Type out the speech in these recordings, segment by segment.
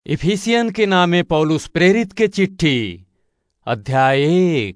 Ephesian के नामे पौलुस प्रेरित के चिट्ठी अध्याय एक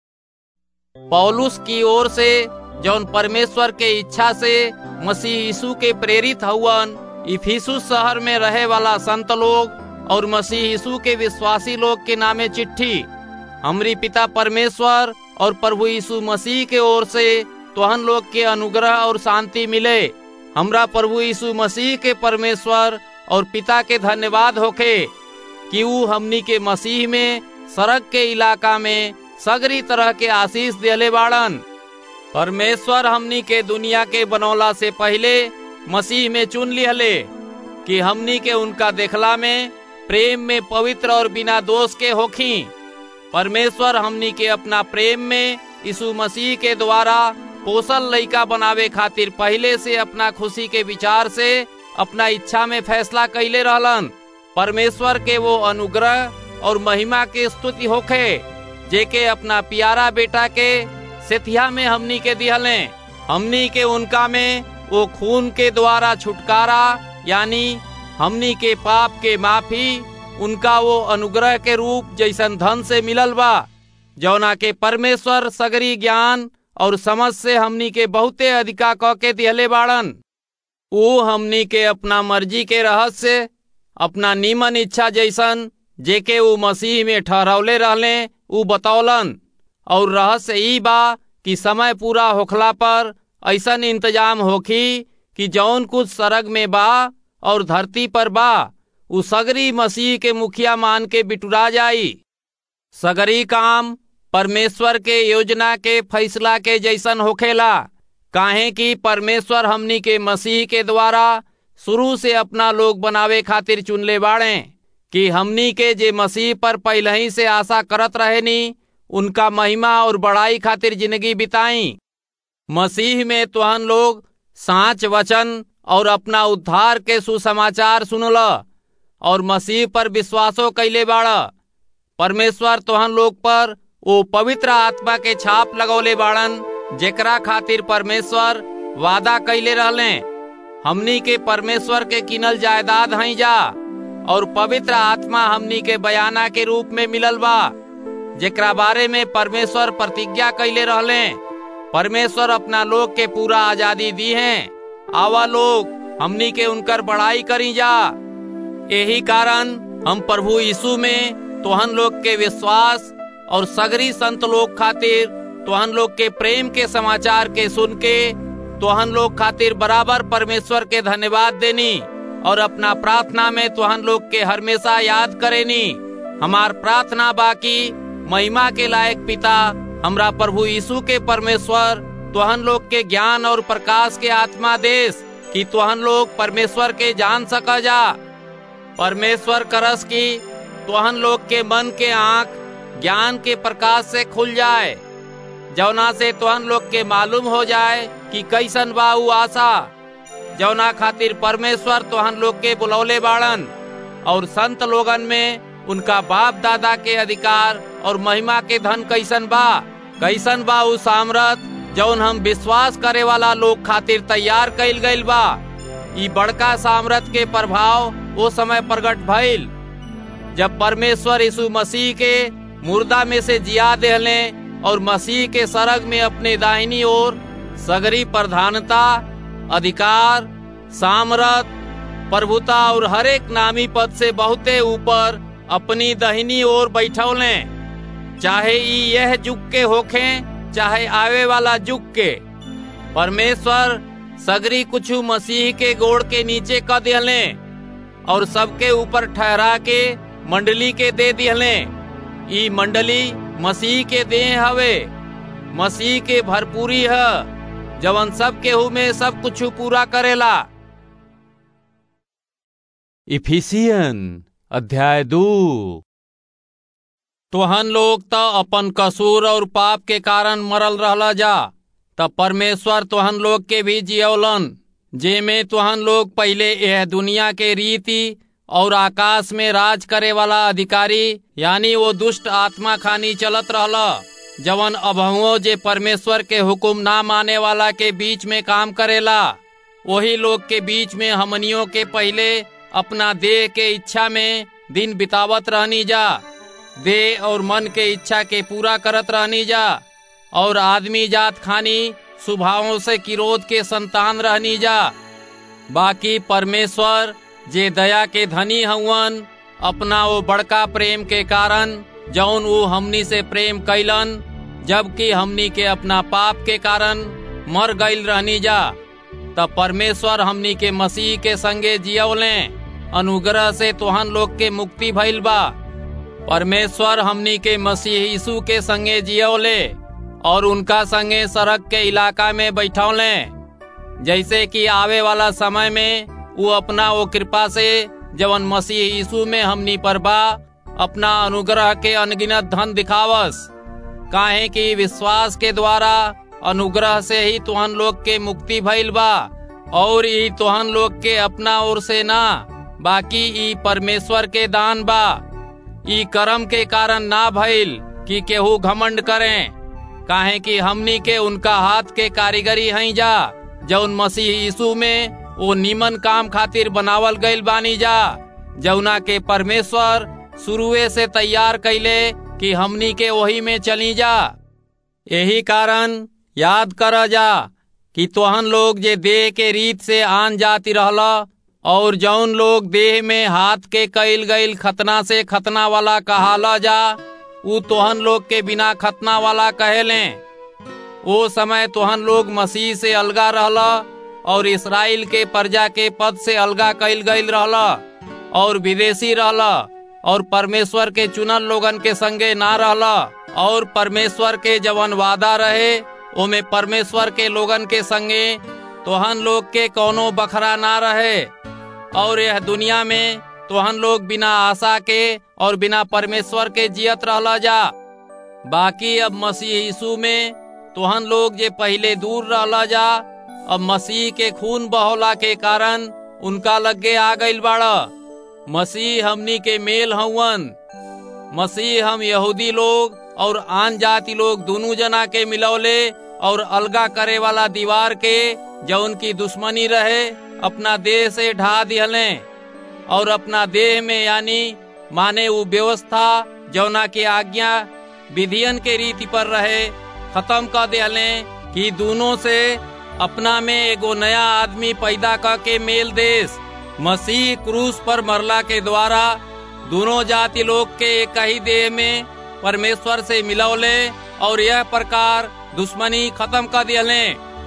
पौलुस की ओर से जौन परमेश्वर के इच्छा से मसीह यीशु के प्रेरित हउवन इफिसुस शहर में रहे वाला संत लोग और मसीह यीशु के विश्वासी लोग के नामे चिट्ठी हमरी पिता परमेश्वर और प्रभु यीशु मसीह के ओर से तोहन लोग के अनुग्रह और शांति मिले हमरा प्रभु यीशु मसीह के परमेश्वर और पिता के धन्यवाद होखे कि ऊ हमनी के मसीह में सड़क के इलाका में सगरी तरह के आशीष देले बाड़न परमेश्वर हमनी के दुनिया के बनौला से पहले मसीह में चुन लिहले कि हमनी के उनका देखला में प्रेम में पवित्र और बिना दोष के होखी परमेश्वर हमनी के अपना प्रेम में यीशु मसीह के द्वारा पोसल लइका बनावे खातिर पहले से अपना खुशी के विचार से अपना इच्छा में फैसला कैले रहलन परमेश्वर के वो अनुग्रह और महिमा के स्तुति होखे जेके अपना प्यारा बेटा के सेथिया में हमनी के दिहले हमनी के उनका में वो खून के द्वारा छुटकारा यानी हमनी के पाप के माफी उनका वो अनुग्रह के रूप जैसन धन से मिलल बा जौना के परमेश्वर सगरी ज्ञान और समझ से हमनी के बहुते अधिका क के दिहले बाड़न वो हमनी के अपना मर्जी के रहस्य अपना नीमन इच्छा जैसन जेके वो मसीह में ठहरौले रहले ऊ बतौलन और रहस्य ई बा कि समय पूरा होखला पर ऐसन इंतजाम होखी कि जौन कुछ सरग में बा और धरती पर बा उ सगरी मसीह के मुखिया मान के बिटुरा जाई सगरी काम परमेश्वर के योजना के फैसला के जैसन होखेला काहे कि परमेश्वर हमनी के मसीह के द्वारा शुरू से अपना लोग बनावे खातिर चुनले बाड़े कि हमनी के जे मसीह पर पहले ही से आशा करत रहेनी उनका महिमा और बड़ाई खातिर जिंदगी बिताई मसीह में तुहन लोग साच वचन और अपना उद्धार के सुसमाचार सुनल और मसीह पर विश्वासो कैले बाड़ परमेश्वर तुहन लोग पर वो पवित्र आत्मा के छाप लगौले बाड़न जेकरा खातिर परमेश्वर वादा कैले रहले हमनी के परमेश्वर के किनल जायदाद हई जा और पवित्र आत्मा हमनी के बयाना के रूप में मिलल बा जेकरा बारे में परमेश्वर प्रतिज्ञा कैले रहले परमेश्वर अपना लोग के पूरा आजादी दी है आवा लोग हमनी के उनकर बड़ाई करी जा यही कारण हम प्रभु यीशु में तोहन लोग के विश्वास और सगरी संत लोग खातिर तोहन लोग के प्रेम के समाचार के सुन के तोहन लोग खातिर बराबर परमेश्वर के धन्यवाद देनी और अपना प्रार्थना में तोहन लोग के हमेशा याद करेनी हमार प्रार्थना बाकी महिमा के लायक पिता हमरा प्रभु यीशु के परमेश्वर तोहन लोग के ज्ञान और प्रकाश के आत्मा देश कि तोहन लोग परमेश्वर के जान सका जा परमेश्वर करस की तोहन लोग के मन के आंख ज्ञान के प्रकाश से खुल जाए जौना से तोहन लोग के मालूम हो जाए कि कैसन बा उ आशा जौना खातिर परमेश्वर तोहन लोग के बुलौले बाड़न और संत लोगन में उनका बाप दादा के अधिकार और महिमा के धन कैसन बा कैसन बा उ सामरत जौन हम विश्वास करे वाला लोग खातिर तैयार कैल गईल बा ई बड़का सामरत के प्रभाव वो समय प्रकट भइल जब परमेश्वर यीशु मसीह के मुर्दा में से जिया देहले और मसीह के सरग में अपने दाहिनी ओर सगरी प्रधानता अधिकार सामरत प्रभुता और हरेक नामी पद से बहुते ऊपर अपनी दहिनी ओर बैठौले चाहे ई यह युग के होखे चाहे आवे वाला युग के परमेश्वर सगरी कुछ मसीह के गोड़ के नीचे क दिहले और सबके ऊपर ठहरा के मंडली के दे दिहले ई मंडली मसीह के देह हवे मसीह के भरपूरी है जवन सब केहू में सब कुछ पूरा करेला इफिसियन अध्याय दो तोहन लोग तो अपन कसूर और पाप के कारण मरल रहला जा तब परमेश्वर तोहन लोग के भी जियौलन जे में तोहन लोग पहले यह दुनिया के रीति और आकाश में राज करे वाला अधिकारी यानी वो दुष्ट आत्मा खानी चलत रहला जवन अभवो जे परमेश्वर के हुक्म ना माने वाला के बीच में काम करेला वही लोग के बीच में हमनियों के पहले अपना देह के इच्छा में दिन बितावत रहनी जा देह और मन के इच्छा के पूरा करत रहनी जा और आदमी जात खानी स्वभावों से किरोध के संतान रहनी जा बाकी परमेश्वर जे दया के धनी हवन अपना वो बड़का प्रेम के कारण जौन वो हमनी से प्रेम कैलन जबकि हमनी के अपना पाप के कारण मर गईल रहनी जा तब परमेश्वर हमनी के मसीह के संगे जियवले अनुग्रह से तोहन लोग के मुक्ति भइल बा परमेश्वर हमनी के मसीह यीशु के संगे जियवले और उनका संगे सड़क के इलाका में बैठौले जैसे कि आवे वाला समय में वो अपना वो कृपा से जवन मसीह यीशु में हमनी पर बा अपना अनुग्रह के अनगिनत धन दिखावस काहे कि विश्वास के द्वारा अनुग्रह से ही तुहन लोग के मुक्ति भइल बा और ई तुहन लोग के अपना ओर से ना बाकी ई परमेश्वर के दान बा ई कर्म के कारण ना भइल कि केहू घमंड करें काहे कि हमनी के उनका हाथ के कारीगरी हई जा जौन मसीह यीशु में वो नीमन काम खातिर बनावल गईल बानी जा जौना के परमेश्वर शुरुए से तैयार कैले कि हमनी के वही में चली जा यही कारण याद कर जा कि तोहन लोग जे देह के रीत से आन जाति रहला और जौन लोग देह में हाथ के कैल गईल खतना से खतना वाला कहाला जा उ तोहन लोग के बिना खतना वाला कहेले वो समय तोहन लोग मसीह से अलगा रहला और इसराइल के प्रजा के पद से अलगा कैल गईल रहला और विदेशी रहला और परमेश्वर के चुनल लोगन के संगे ना रहला और परमेश्वर के जवन वादा रहे ओमे परमेश्वर के लोगन के संगे तोहन लोग के कोनो बखरा ना रहे और यह दुनिया में तोहन लोग बिना आशा के और बिना परमेश्वर के जियत रहला जा बाकी अब मसीह यीशु में तोहन लोग जे पहले दूर रहला जा अब मसीह के खून बहोला के कारण उनका लगे आ गईल बाड़ा मसीह हमनी के मेल हवन मसीह हम यहूदी लोग और आन जाति लोग दोनों जना के मिलौले और अलगा करे वाला दीवार के जो उनकी दुश्मनी रहे अपना देह से ढा दिहले और अपना देह में यानी माने वो व्यवस्था जौना के आज्ञा विधियन के रीति पर रहे खत्म कर दिहले कि दोनों से अपना में एगो नया आदमी पैदा कर के मेल देश मसीह क्रूस पर मरला के द्वारा दोनों जाति लोग के एक ही देह में परमेश्वर से मिलौले और यह प्रकार दुश्मनी खत्म कर दिले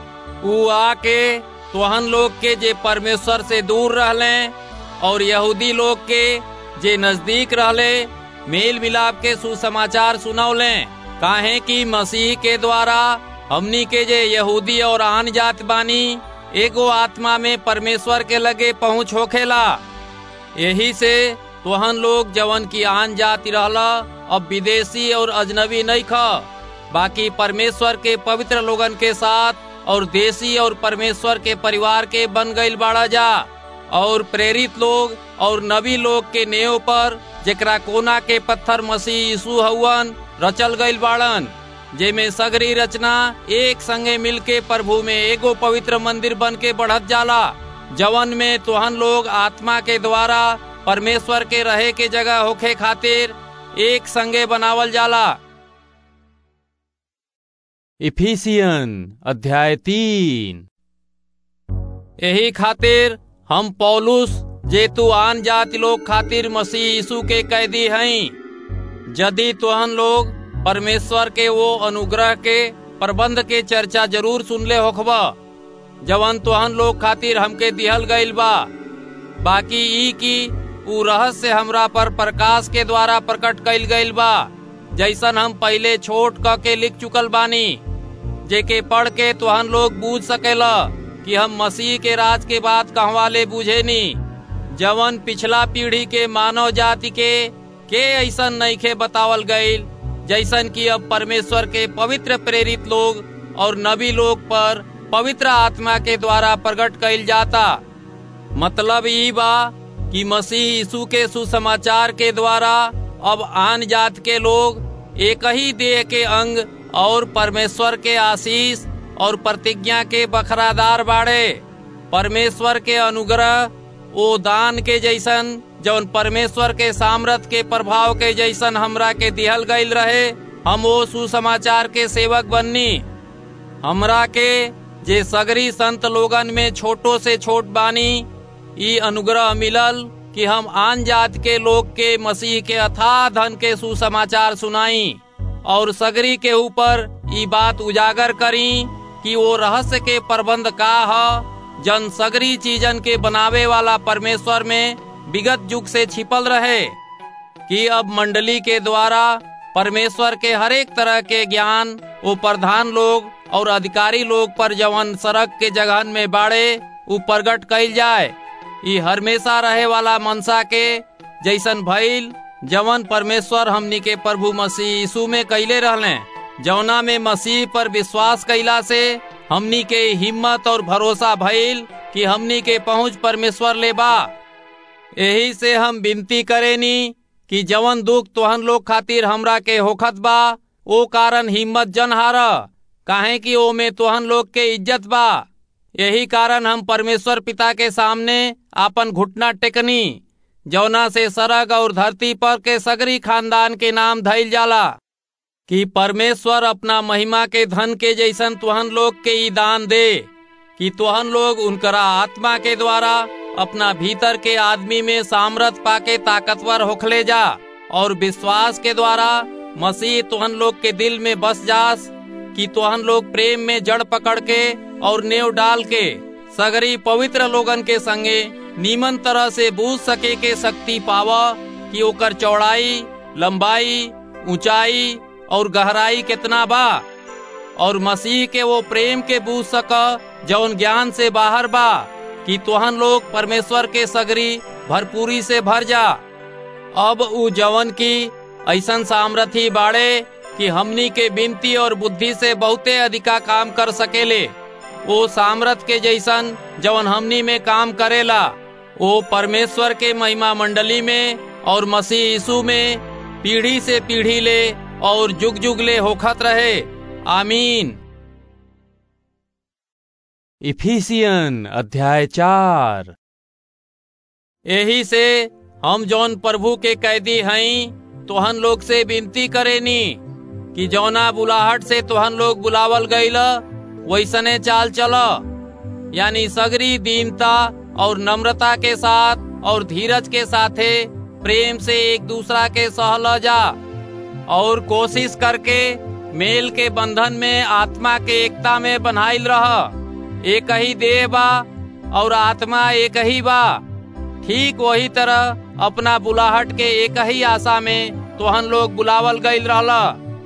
ऊ आके तोहन लोग के जे परमेश्वर से दूर रहले और यहूदी लोग के जे नजदीक रहले मेल मिलाप के सुसमाचार सुनौले काहे कि मसीह के द्वारा हमनी के जे यहूदी और आन जात बानी एगो आत्मा में परमेश्वर के लगे पहुँच होखेला यही से तोहन लोग जवन की आन जाति रहला अब विदेशी और अजनबी नहीं खा बाकी परमेश्वर के पवित्र लोगन के साथ और देसी और परमेश्वर के परिवार के बन गईल बाड़ा जा और प्रेरित लोग और नबी लोग के नेव पर जेकरा कोना के पत्थर मसीह यीशु हवन रचल गईल बाड़न जेमे सगरी रचना एक संगे मिलके प्रभु में एगो पवित्र मंदिर बन के बढ़त जाला जवन में तोहन लोग आत्मा के द्वारा परमेश्वर के रहे के जगह होखे खातिर एक संगे बनावल जाला इफिसियन अध्याय तीन यही खातिर हम पौलुस जे तू आन जाति लोग खातिर मसीह यीशु के कैदी हई यदि तोहन लोग परमेश्वर के वो अनुग्रह के प्रबंध के चर्चा जरूर सुनले होखबा जवन तोहन लोग खातिर हमके दिहल गईल बा बाकी ई की ऊ रहस्य हमरा पर प्रकाश के द्वारा प्रकट कईल गईल बा जैसन हम पहले छोट क के लिख चुकल बानी जेके पढ़ के तोहन लोग बूझ सकेला कि हम मसीह के राज के बात कहवा ले बूझे नी जवन पिछला पीढ़ी के मानव जाति के के ऐसन नईखे बतावल गईल जैसन कि अब परमेश्वर के पवित्र प्रेरित लोग और नबी लोग पर पवित्र आत्मा के द्वारा प्रकट कईल जाता मतलब ई बा कि मसीह यीशु के सुसमाचार के द्वारा अब आन जात के लोग एक ही देह के अंग और परमेश्वर के आशीष और प्रतिज्ञा के बखरादार बाड़े परमेश्वर के अनुग्रह ओ दान के जैसन जौन परमेश्वर के सामर्थ के प्रभाव के जैसन हमरा के दिहल गईल रहे हम वो सुसमाचार के सेवक बननी हमरा के जे सगरी संत लोगन में छोटो से छोट बानी ई अनुग्रह मिलल कि हम आन जात के लोग के मसीह के अथाह धन के सुसमाचार सुनाई और सगरी के ऊपर ई बात उजागर करी कि वो रहस्य के प्रबंध का ह जन सगरी चीजन के बनावे वाला परमेश्वर में विगत युग से छिपल रहे कि अब मंडली के द्वारा परमेश्वर के हरेक तरह के ज्ञान वो प्रधान लोग और अधिकारी लोग पर जवन सड़क के जगहन में बाड़े उ प्रगट कइल जाए ई हमेशा रहे वाला मनसा के जैसन भइल जवन परमेश्वर हमनी के प्रभु मसीह यीशु में कैले रहले जौना में मसीह पर विश्वास कैला से हमनी के हिम्मत और भरोसा भइल कि हमनी के पहुंच परमेश्वर ले बा यही से हम विनती करेनी कि जवन दुख तोहन लोग खातिर हमरा के होखत बा ओ कारण हिम्मत जन हार काहे कि ओ में तोहन लोग के इज्जत बा यही कारण हम परमेश्वर पिता के सामने आपन घुटना टेकनी जौना से सरग और धरती पर के सगरी खानदान के नाम धइल जाला कि परमेश्वर अपना महिमा के धन के जैसन तुहन लोग के ई दान दे कि तुहन लोग उनकरा आत्मा के द्वारा अपना भीतर के आदमी में सामर्थ पाके ताकतवर होखले जा और विश्वास के द्वारा मसीह तुहन लोग के दिल में बस जास कि तुहन लोग प्रेम में जड़ पकड़ के और नेव डाल के सगरी पवित्र लोगन के संगे नीमन तरह से बूझ सके के शक्ति पावा कि ओकर चौड़ाई लंबाई ऊंचाई और गहराई कितना बा और मसीह के वो प्रेम के बूझ सक जौन ज्ञान से बाहर बा कि तुहन लोग परमेश्वर के सगरी भरपूरी से भर जा अब उ जवन की ऐसन सामर्थी बाड़े कि हमनी के बिनती और बुद्धि से बहुते अधिका काम कर सकेले वो सामर्थ के जैसन जवन हमनी में काम करेला वो परमेश्वर के महिमा मंडली में और मसीह यीशु में पीढ़ी से पीढ़ी ले और जुग जुग ले होखत रहे आमीन इफिसियन अध्याय चार यही से हम जौन प्रभु के कैदी हई तोहन लोग से विनती करेनी कि जौना बुलाहट से तोहन लोग बुलावल गईल वैसने चाल चल यानी सगरी दीनता और नम्रता के साथ और धीरज के साथे प्रेम से एक दूसरा के सहल जा और कोशिश करके मेल के बंधन में आत्मा के एकता में बन्हाइल रह एक ही देह बा और आत्मा एक ही बा ठीक वही तरह अपना बुलाहट के एक ही आशा में तोहन लोग बुलावल गईल रहला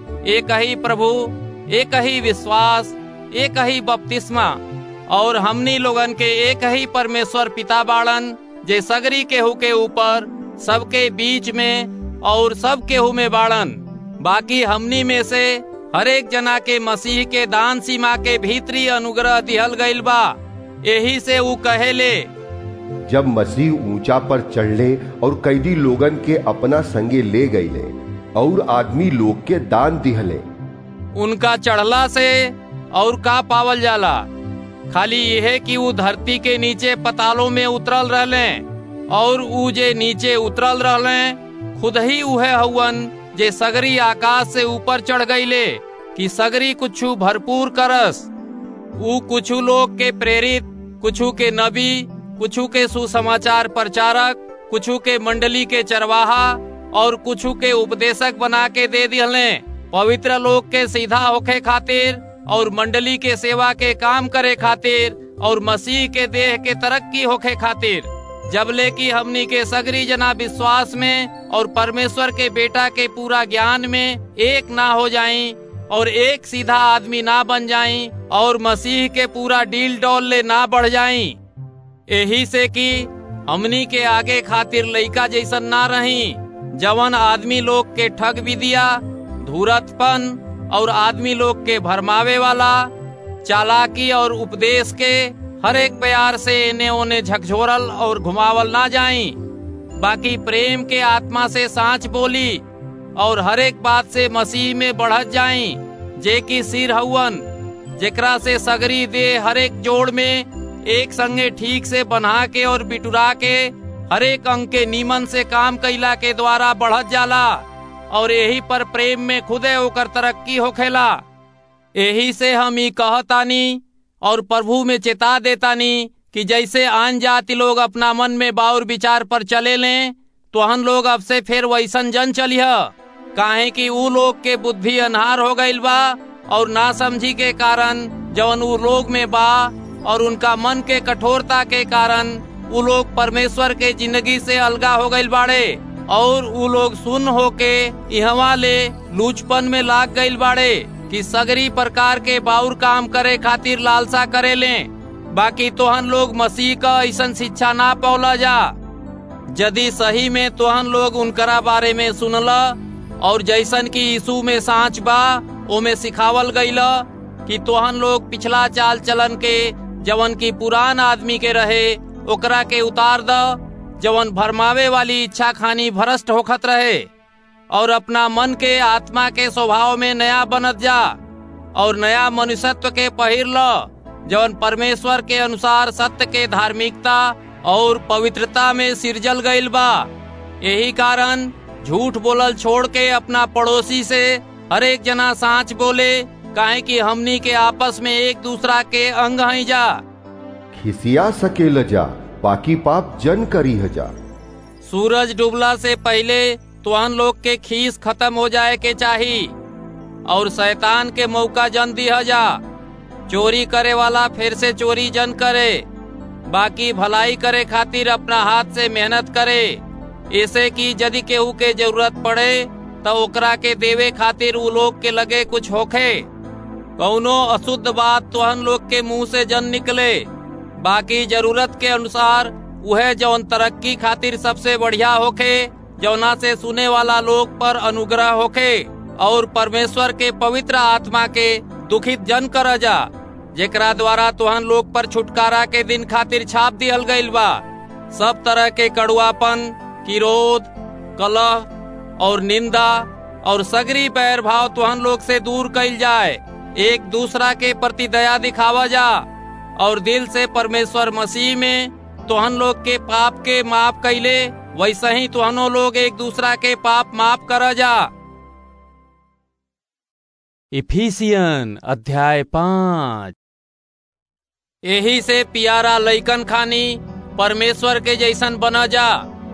एक ही प्रभु एक ही विश्वास एक ही बपतिस्मा और हमनी लोगन के एक ही परमेश्वर पिता बाड़न जे सगरी केहू के ऊपर सबके बीच में और सब केहू में बाड़न बाकी हमनी में से हरेक जना के मसीह के दान सीमा के भीतरी अनुग्रह दिहल गईल बा यही से ऊ कहेले जब मसीह ऊंचा पर चढ़ले और कैदी लोगन के अपना संगे ले गईले और आदमी लोग के दान दिहले उनका चढ़ला से और का पावल जाला खाली यह कि ऊ धरती के नीचे पतालों में उतरल रहले और ऊ जे नीचे उतरल रहले खुद ही उहे हवन जे सगरी आकाश से ऊपर चढ़ गईले कि सगरी कुछु भरपूर करस ऊ कुछु लोग के प्रेरित कुछु के नबी कुछु के सुसमाचार प्रचारक कुछु के मंडली के चरवाहा और कुछु के उपदेशक बना के दे दिहले पवित्र लोग के सीधा होखे खातिर और मंडली के सेवा के काम करे खातिर और मसीह के देह के तरक्की होखे खातिर जबले की हमनी के सगरी जना विश्वास में और परमेश्वर के बेटा के पूरा ज्ञान में एक ना हो जाई और एक सीधा आदमी ना बन जाई और मसीह के पूरा डील डॉल ले ना बढ़ जाई यही से कि हमनी के आगे खातिर लइका जैसन ना रही जवन आदमी लोग के ठग भी दिया धूरतपन और आदमी लोग के भरमावे वाला चालाकी और उपदेश के हर एक प्यार से इन्हें उन्हें झकझोरल और घुमावल ना जाई बाकी प्रेम के आत्मा से सांच बोली और हर एक बात से मसीह में बढ़त जाई जे की सिर हवन जेकरा से सगरी दे हर एक जोड़ में एक संगे ठीक से बना के और बिटुरा के हरेक अंग के नीमन से काम कैला के द्वारा बढ़त जाला और यही पर प्रेम में खुदे होकर तरक्की होखेला यही से हम ई कहतानी और प्रभु में चेता देतानी कि जैसे आन जाति लोग अपना मन में बाउर विचार पर चले लें तो हम लोग अब से फिर वैसन जन चलिह काहे कि ऊ लोग के बुद्धि अनहार हो गईल बा और ना समझी के कारण जवन ऊ लोग में बा और उनका मन के कठोरता के कारण ऊ लोग परमेश्वर के जिंदगी से अलगा हो गईल बाड़े और ऊ लोग सुन होके इहवा ले लूचपन में लाग गईल बाड़े कि सगरी प्रकार के बाउर काम करे खातिर लालसा करे लें बाकी तोहन लोग मसीह का ऐसन शिक्षा ना पौला जा यदि सही में तोहन लोग उनकरा बारे में सुनला और जैसन की यीशु में सांच बा ओमे सिखावल गईला कि तोहन लोग पिछला चाल चलन के जवन की पुरान आदमी के रहे ओकरा के उतार द जवन भरमावे वाली इच्छा खानी भ्रष्ट होखत रहे और अपना मन के आत्मा के स्वभाव में नया बनत जा और नया मनुष्यत्व के पहिर ल जवन परमेश्वर के अनुसार सत्य के धार्मिकता और पवित्रता में सिरजल गईल बा यही कारण झूठ बोलल छोड़ के अपना पड़ोसी से हर एक जना सांच बोले काहे कि हमनी के आपस में एक दूसरा के अंग हई जा खिसिया सकेल जा बाकी पाप जन करी जा सूरज डूबला से पहले तुहन लोग के खीस खत्म हो जाए के चाही और शैतान के मौका जन दिया जा चोरी करे वाला फिर से चोरी जन करे बाकी भलाई करे खातिर अपना हाथ से मेहनत करे ऐसे कि यदि केहू के जरूरत पड़े तो ओकरा के देवे खातिर उ लोग के लगे कुछ होखे कौनो अशुद्ध बात तुहन लोग के मुंह से जन निकले बाकी जरूरत के अनुसार वह जौन तरक्की खातिर सबसे बढ़िया होखे जौना से सुने वाला लोग पर अनुग्रह होखे और परमेश्वर के पवित्र आत्मा के दुखित जन कर जा जेकरा द्वारा तुहन लोग पर छुटकारा के दिन खातिर छाप दिहल गईल बा सब तरह के कड़ुआपन किरोध कलह और निंदा और सगरी बैर भाव तुहन लोग से दूर कईल जाए एक दूसरा के प्रति दया दिखावा जा और दिल से परमेश्वर मसीह में तुहन लोग के पाप के माफ कैले वैसे ही तुहनो लोग एक दूसरा के पाप माफ कर जा इफिसियन अध्याय पाँच यही से पियारा लइकन खानी परमेश्वर के जैसन बना जा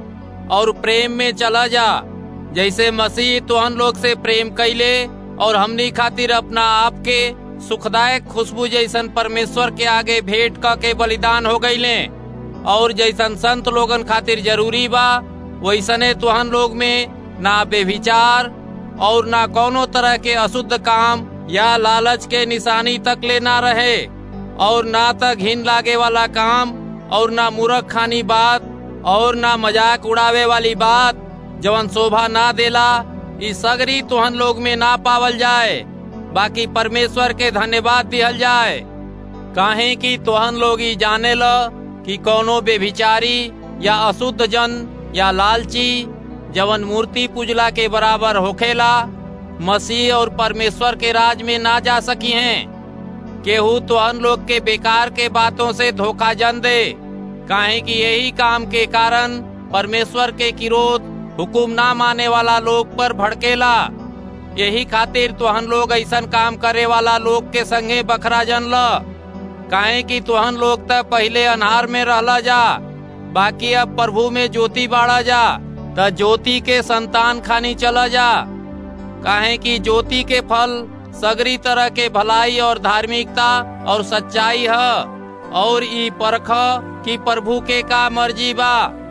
और प्रेम में चला जा जैसे मसीह तुहन लोग से प्रेम कैले और हमनी खातिर अपना आप के सुखदायक खुशबू जैसन परमेश्वर के आगे भेंट क के बलिदान हो गईले और जैसन संत लोगन खातिर जरूरी बा वैसने तुहन लोग में ना बेविचार और ना कोनो तरह के अशुद्ध काम या लालच के निशानी तक ले ना रहे और ना तक घिन लागे वाला काम और ना मूर्ख खानी बात और ना मजाक उड़ावे वाली बात जवन शोभा ना देला इस सगरी तुहन लोग में ना पावल जाए बाकी परमेश्वर के धन्यवाद दिहल जाए काहे कि तुहन लोग ही जाने ल कि कोनो बेभिचारी या अशुद्ध जन या लालची जवन मूर्ति पूजला के बराबर होखेला मसीह और परमेश्वर के राज में ना जा सकी हैं केहू तुहन लोग के बेकार के बातों से धोखा जन दे काहे कि यही काम के कारण परमेश्वर के किरोध हुकुम ना माने वाला लोग पर भड़केला यही खातिर तुहन लोग ऐसन काम करे वाला लोग के संगे बखरा जन ल काहे कि तुहन लोग त पहले अनहार में रहला जा बाकी अब प्रभु में ज्योति बाड़ा जा त ज्योति के संतान खानी चला जा काहे कि ज्योति के फल सगरी तरह के भलाई और धार्मिकता और सच्चाई है और ई परख कि प्रभु के का मर्जी बा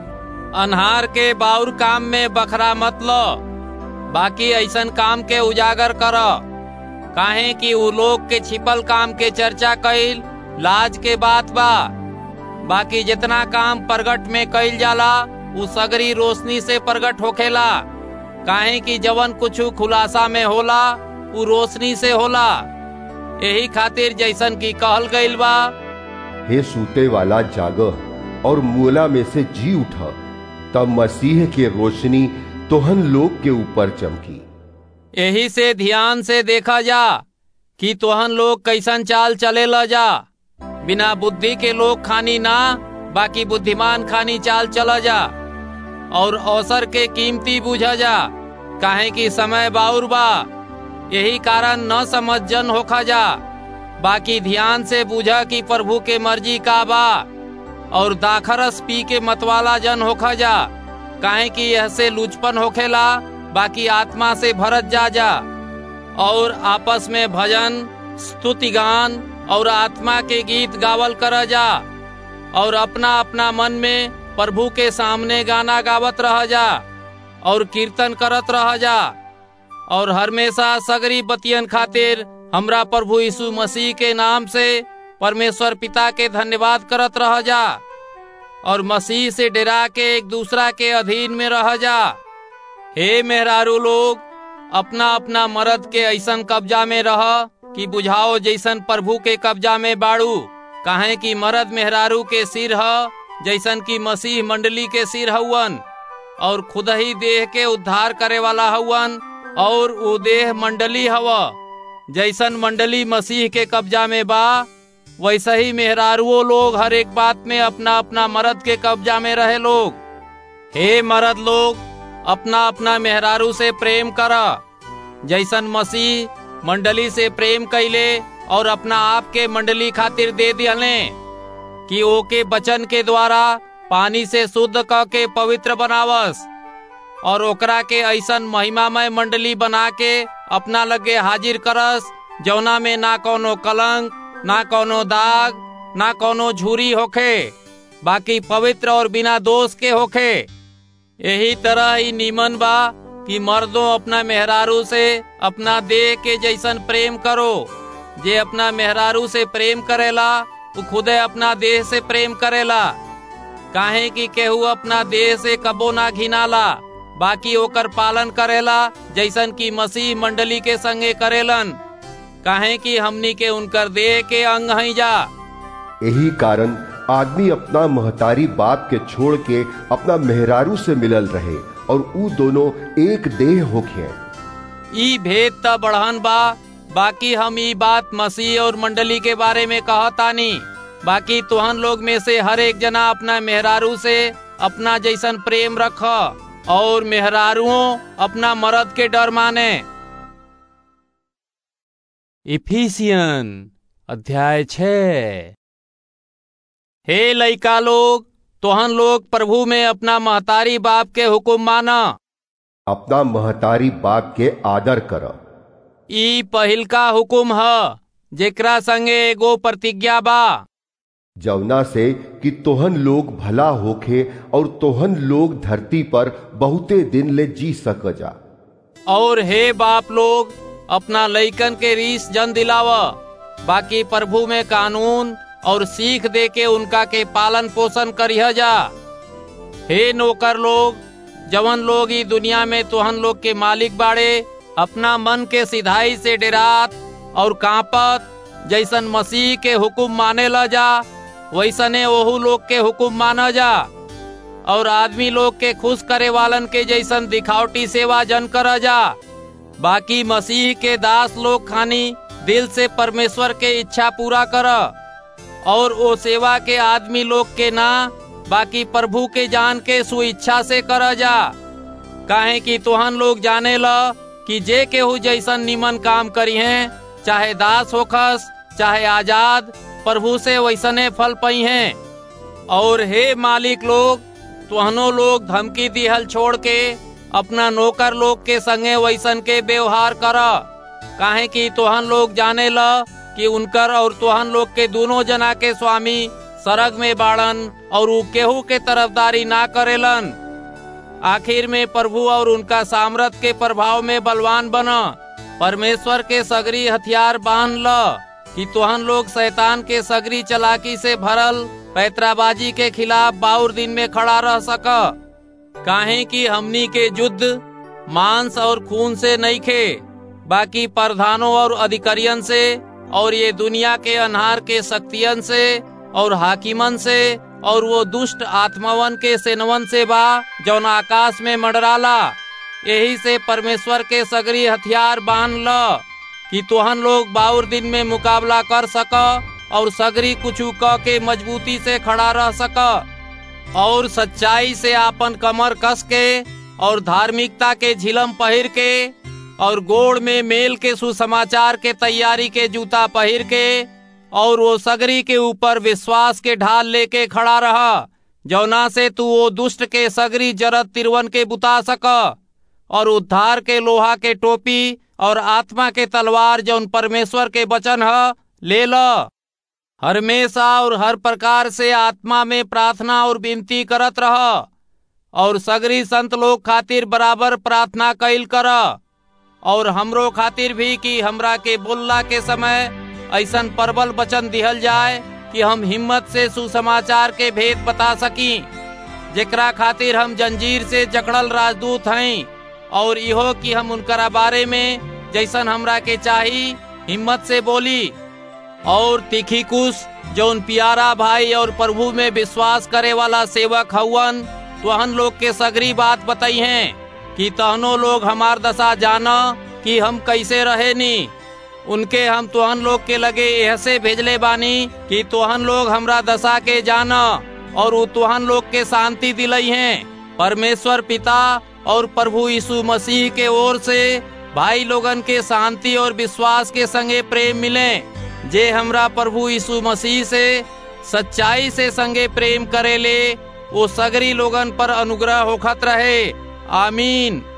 अनहार के बाउर काम में बखरा मत लो बाकी ऐसन काम के उजागर कर काहे कि उ लोग के छिपल काम के चर्चा कैल लाज के बात बा बाकी जितना काम प्रगट में कैल जाला उ सगरी रोशनी से प्रगट होखेला काहे कि जवन कुछ खुलासा में होला उ रोशनी से होला यही खातिर जैसन की कहल गईल बा हे सूते वाला जाग और मूला में से जी उठा तब मसीह के रोशनी तोहन लोग के ऊपर चमकी यही से ध्यान से देखा जा कि तोहन लोग कैसन चाल चले ल जा बिना बुद्धि के लोग खानी ना बाकी बुद्धिमान खानी चाल चला जा और अवसर के कीमती बुझा जा काहे कि समय बाउर बा यही कारण न समझ जन होखा जा बाकी ध्यान से बुझा कि प्रभु के मर्जी का बा और दाखरस पी के मतवाला जन होखा जा काहे कि यह से लुचपन होखेला बाकी आत्मा से भरत जा जा और आपस में भजन स्तुति गान और आत्मा के गीत गावल कर जा और अपना अपना मन में प्रभु के सामने गाना गावत रह जा और कीर्तन करत रह जा और हमेशा सगरी बतियन खातिर हमरा प्रभु यीशु मसीह के नाम से परमेश्वर पिता के धन्यवाद करत रह जा और मसीह से डरा के एक दूसरा के अधीन में रह जा हे मेहरारू लोग अपना अपना मर्द के ऐसन कब्जा में रह कि बुझाओ जैसन प्रभु के कब्जा में बाड़ू काहे कि मर्द मेहरारू के सिर ह जैसन की मसीह मंडली के सिर हवन और खुद ही देह के उद्धार करे वाला हवन और वो देह मंडली हव जैसन मंडली मसीह के कब्जा में बा वैसे ही मेहरारुओ लोग हर एक बात में अपना अपना मर्द के कब्जा में रहे लोग हे मर्द लोग अपना अपना मेहरारू से प्रेम करा जैसन मसीह मंडली से प्रेम कैले और अपना आप के मंडली खातिर दे दिले कि ओके बचन के द्वारा पानी से शुद्ध क के पवित्र बनावस और ओकरा के ऐसन महिमामय मंडली बना के अपना लगे हाजिर करस जौना में ना कोनो कलंक ना कोनो दाग ना कोनो झूरी होखे बाकी पवित्र और बिना दोष के होखे यही तरह ही नीमन बा कि मर्दों अपना मेहरारू से अपना देह के जैसन प्रेम करो जे अपना मेहरारू से प्रेम करेला वो खुदे अपना देह से प्रेम करेला काहे कि केहू अपना देह से कबो ना घिनाला बाकी ओकर पालन करेला जैसन की मसीह मंडली के संगे करेलन काहे कि हमनी के उनकर देह के अंग हई जा यही कारण आदमी अपना महतारी बाप के छोड़ के अपना मेहरारू से मिलल रहे और ऊ दोनों एक देह होखे ई भेद त बढ़न बा बाकी हम ई बात मसीह और मंडली के बारे में कहतानी बाकी तुहन लोग में से हर एक जना अपना मेहरारू से अपना जैसन प्रेम रख और मेहरारुओं अपना मर्द के डर माने इफिसियन अध्याय छः हे लइका लोग तोहन लोग प्रभु में अपना महतारी बाप के हुक्म माना अपना महतारी बाप के आदर कर ई पहिलका हुक्म ह जेकरा संगे एगो प्रतिज्ञा बा जवना से कि तोहन लोग भला होखे और तोहन लोग धरती पर बहुते दिन ले जी सक जा और हे बाप लोग अपना लइकन के रीस जन दिलाव बाकी प्रभु में कानून और सीख दे के उनका के पालन पोषण करिह जा हे नौकर लोग जवन लोग ई दुनिया में तोहन लोग के मालिक बाड़े अपना मन के सिधाई से डेरात और कांपत जैसन मसीह के हुक्म माने ला जा वैसने ओहू लोग के हुक्म माना जा और आदमी लोग के खुश करे वालन के जैसन दिखावटी सेवा जन कर जा बाकी मसीह के दास लोग खानी दिल से परमेश्वर के इच्छा पूरा कर और वो सेवा के आदमी लोग के ना बाकी प्रभु के जान के सुइच्छा से कर जा काहे कि तुहन लोग जाने ल कि जे केहू जैसन निमन काम करी हैं चाहे दास होखस चाहे आजाद प्रभु से वैसने फल पई हैं और हे मालिक लोग तुहनो लोग धमकी दिहल छोड़ के अपना नौकर लोग के संगे वैसन के व्यवहार कर काहे कि तुहन लोग जाने ल कि उनकर और तुहन लोग के दोनों जना के स्वामी सरग में बाड़न और उ केहू के तरफदारी ना करेलन आखिर में प्रभु और उनका सामर्थ के प्रभाव में बलवान बना परमेश्वर के सगरी हथियार बांध ल कि तुहन लोग शैतान के सगरी चलाकी से भरल पैतराबाजी के खिलाफ बाउर दिन में खड़ा रह सक काहे कि हमनी के युद्ध मांस और खून से नहीं खे बाकी प्रधानों और अधिकारियन से और ये दुनिया के अनहार के शक्तियन से और हाकिमन से और वो दुष्ट आत्मावन के सेनवन से बा जौन आकाश में मंडराला यही से परमेश्वर के सगरी हथियार बांध ल कि तुहन लोग बाउर दिन में मुकाबला कर सक और सगरी कुछ क के मजबूती से खड़ा रह सक और सच्चाई से आपन कमर कस के और धार्मिकता के झिलम पहिर के और गोड़ में मेल के सुसमाचार के तैयारी के जूता पहिर के और वो सगरी के ऊपर विश्वास के ढाल लेके खड़ा रहा जौना से तू वो दुष्ट के सगरी जरत तिरवन के बुता सक और उद्धार के लोहा के टोपी और आत्मा के तलवार जौन परमेश्वर के वचन ह ले ल हमेशा और हर प्रकार से आत्मा में प्रार्थना और विनती करत रह और सगरी संत लोग खातिर बराबर प्रार्थना कैल कर और हमरो खातिर भी कि हमरा के बोलला के समय ऐसन प्रबल वचन दिहल जाए कि हम हिम्मत से सुसमाचार के भेद बता सकी जेकरा खातिर हम जंजीर से जकड़ल राजदूत हैं और इहो कि हम उनकरा बारे में जैसन हमरा के चाही हिम्मत से बोली और तिखिकुस जौन प्यारा भाई और प्रभु में विश्वास करे वाला सेवक हवन तुहन लोग के सगरी बात बताई हैं कि तहनो लोग हमार दशा जाना कि हम कैसे रहे नी उनके हम तुहन लोग के लगे ऐसे भेजले बानी कि तुहन लोग हमरा दशा के जाना और वो तुहन लोग के शांति दिलई हैं परमेश्वर पिता और प्रभु यीशु मसीह के ओर से भाई लोगन के शांति और विश्वास के संगे प्रेम मिले जे हमरा प्रभु यीशु मसीह से सच्चाई से संगे प्रेम करे ले वो सगरी लोगन पर अनुग्रह होखत रहे आमीन